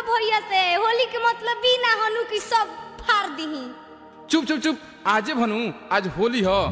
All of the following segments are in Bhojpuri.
बा भैया से होली के मतलब भी ना हनु की सब फाड़ दीही चुप चुप चुप आजे भनु आज होली ह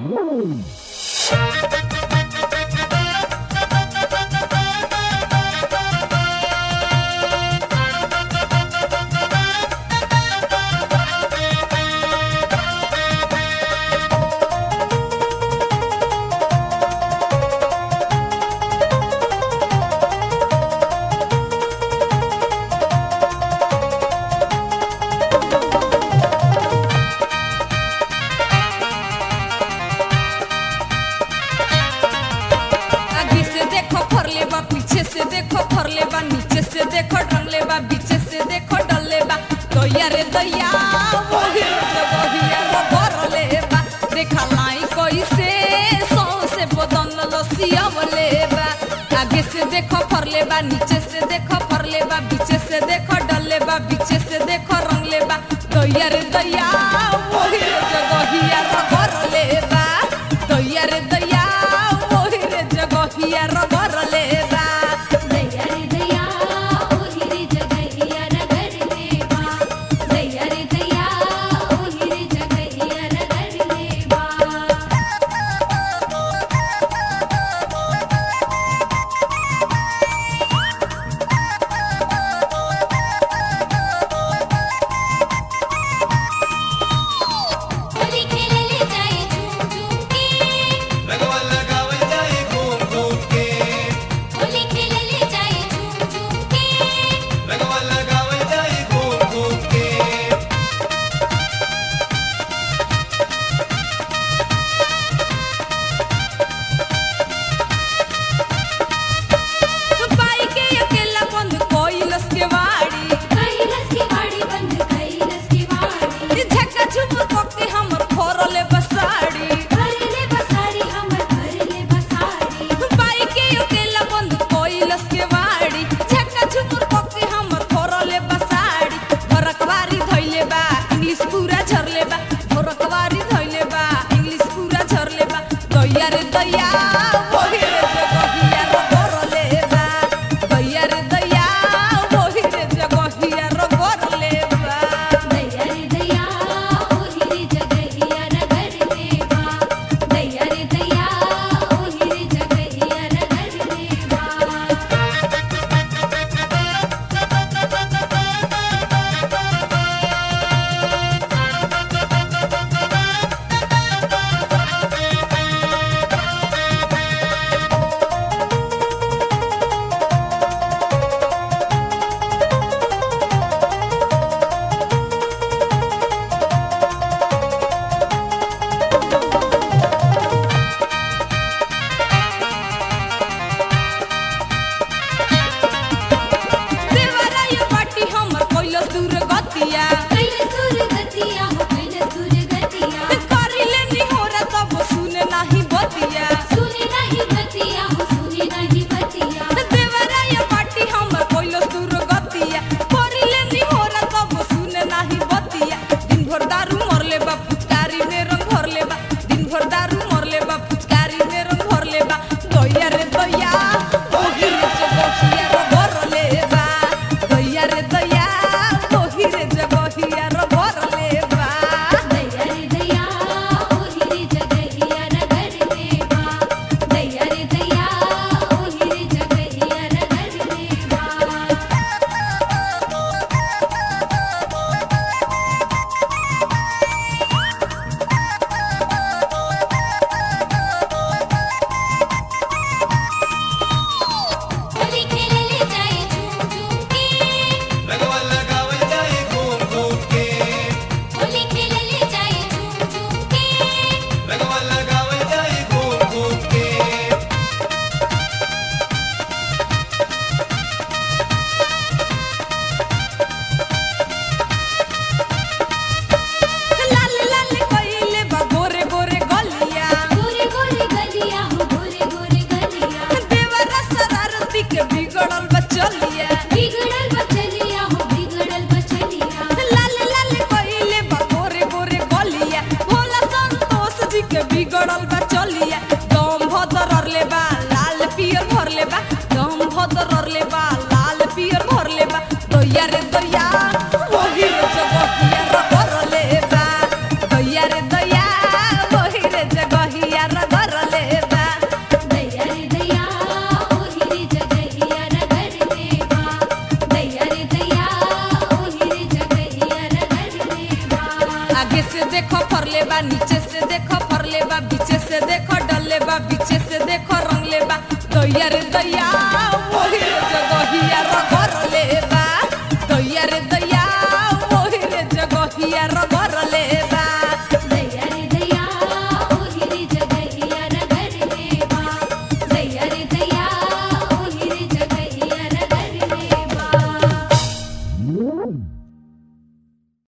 आगे से देखो फरले बा पीछे से देखो फरले बा नीचे से देखो डरले बा बीचे से देखो डरले बा दैया रे दैया वही जगहिया रो भरले बा देखा लाई कैसे सौ से बदन लसियावले बा आगे से देखो फरले बा नीचे से देखो फरले बा बीचे से देखो डरले बा बीचे से देखो रंगले बा दैया रे दैया वही जगहिया रो भरले बा दैया रे दैया वही रे जगहिया रो भरले बा दैया रे दैया ओही रे जगहिया रगड़ लेबा दैया रे दैया ओही रे जगहिया रगड़ लेबा देखो फरले बा नीचे से देखो फरले बा बीचे से देखो डलले बा बीचे से देखो रंगले बा दैया रे दैया वही रे जगहिया रगरले बा दैया रे दैया वही रे जगहिया रगरले बा